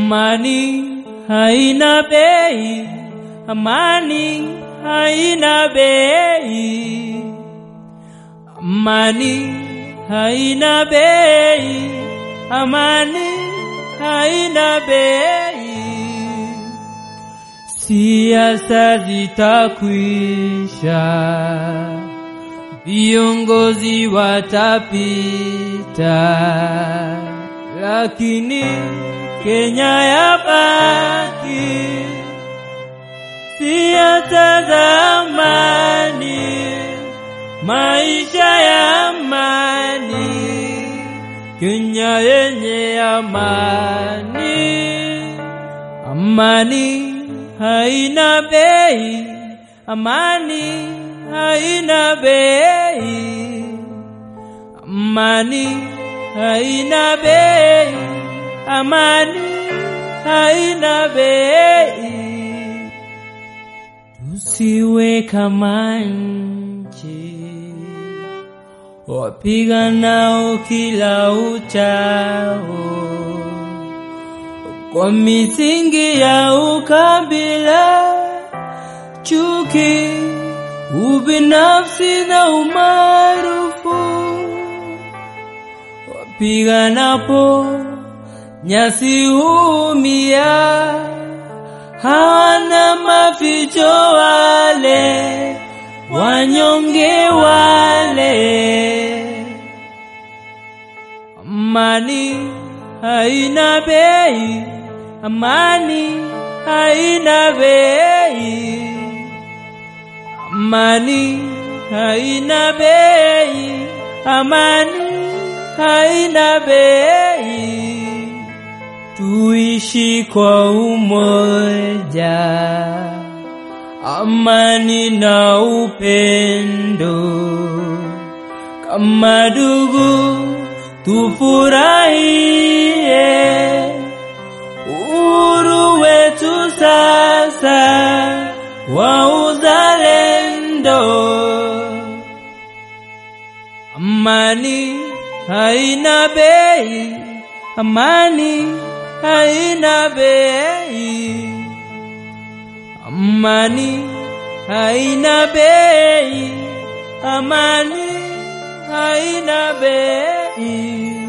Amani haina bei, amani haina bei, amani haina bei, amani haina bei. Siasa zitakwisha, viongozi watapita, lakini Kenya yabaki. Siasa za amani, maisha ya amani, Kenya yenye amani. Amani haina bei, amani haina bei, amani haina bei, amani haina bei. Tusiwe kama nchi wapiganao kila uchao kwa misingi ya ukabila, chuki, ubinafsi na umaarufu. Wapiganapo nyasi huumia, hawana maficho wale wanyonge wale. Amani haina bei, amani haina bei, amani haina bei, amani haina bei. Tuishi kwa umoja, amani na upendo, kama ndugu tufurahie uhuru wetu sasa wa uzalendo. Amani haina bei, amani haina bei, amani haina bei, amani haina bei.